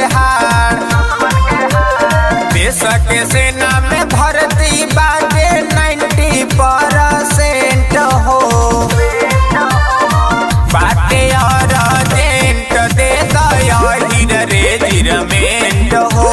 हार देश के सेना में भर्ती बाटे 90 परसेंट हो बाटे और जेंट दे दया हीर रेजिरमेंट हो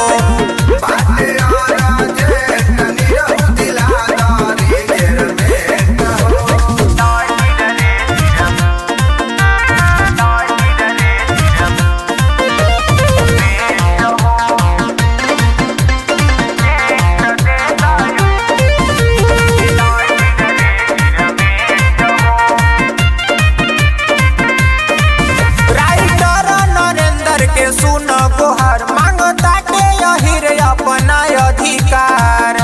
राइटर नरेंद्र के सुन गोहर मांगता के अहिर अपना अधिकार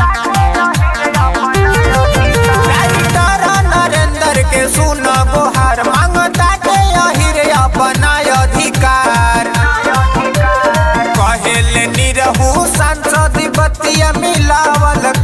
राइटर नरेंद्र के सुन गोहर मांगता के अहिर अपना अधिकार कहेल निरहू सांसद बतिया मिलावल